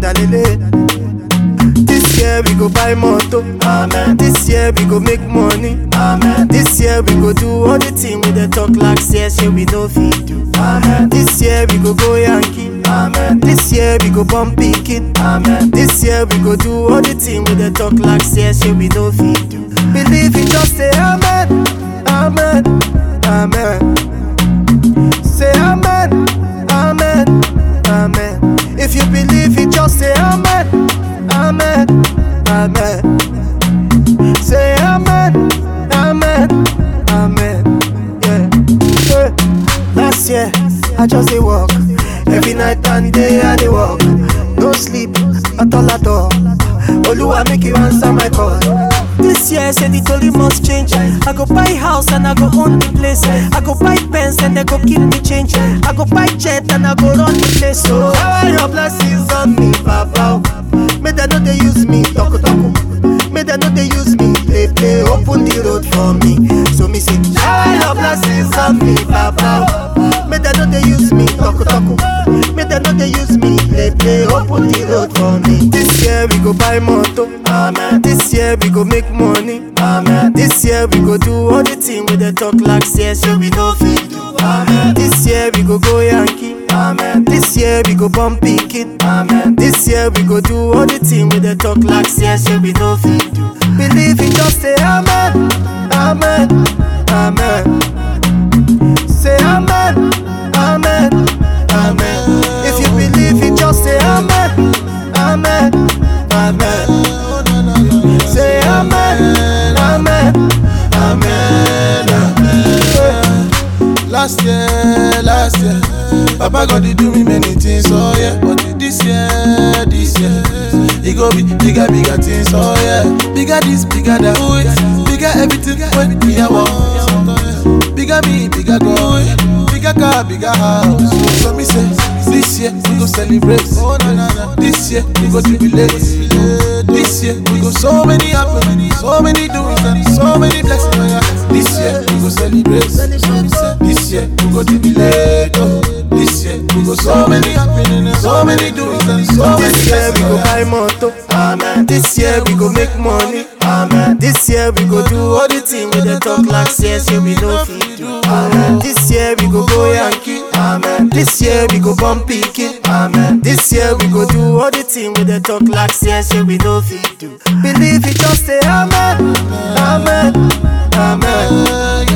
dalele. This year we go buy moto. Amen. This year we go make money. Amen. This year we go do all the thing with the talk like say say we no fit do. Amen. This year we go go Yankee. Amen. This year we go bump pikin. Amen. This year we go do all the thing with the talk like say say we no fit do. Believe it, just say amen. Amen. Amen. Say amen. Amen. Amen. If you believe it, just say amen. Amen. Amen. Say amen. Amen. Amen. Yeah. yeah. Last year, I just dey walk. Every night and day I dey walk. No sleep at all at all. Oluwa make you answer my call. This year, say the story must change. I go buy house and I go own the place. I go buy pens and they go keep me change. I go buy jet and I go run the place. So, shower your blessings on me, Papa. May they know they use me, talk talk. May they know they use me, play play. Open the road for me. So me say, shower your blessings on me, Papa. May they know they use me, talk talk. May they know they use me, play play. Open the road for me. This year we go buy moto. Amen. This year we go make money. Amen. This year we go do all the thing with the talk like say so we no fit do. Amen. This year we go go Yankee. Amen. This year we go bump pikin. Amen. This year we go do all the thing with the talk like say so we no fit do. Believe it, just say amen. Amen. Amen. Say amen. Amen. Amen. If you believe it, just say amen. Amen. Amen. Say amen. Amen. Amen. Last year, last year, Papa God did do me many things, oh yeah. But this year, this year, it go be bigger, bigger things, oh yeah. Bigger this, bigger that, oh yeah. Bigger everything when we are want. Bigger me, bigger go, bigger car, bigger house. So me say, this year we go celebrate. Oh na na na. This year we go jubilate. This year we go so many happen, so many doings and so many blessings. Oh, yeah. This year we go celebrate. This year we go jubilate. Oh. This year we go so many happening, so many doings and so many This year we blessings. go buy moto. Amen. This year we go make money. Amen. This year we go do all the thing with the talk like say so we no fit do. Amen. This year we go go Yankee. Amen. This year we go bump pikin. Amen. This year we go do all the thing with the talk like say so we no fit do. Believe it, just say amen. Amen. Amen.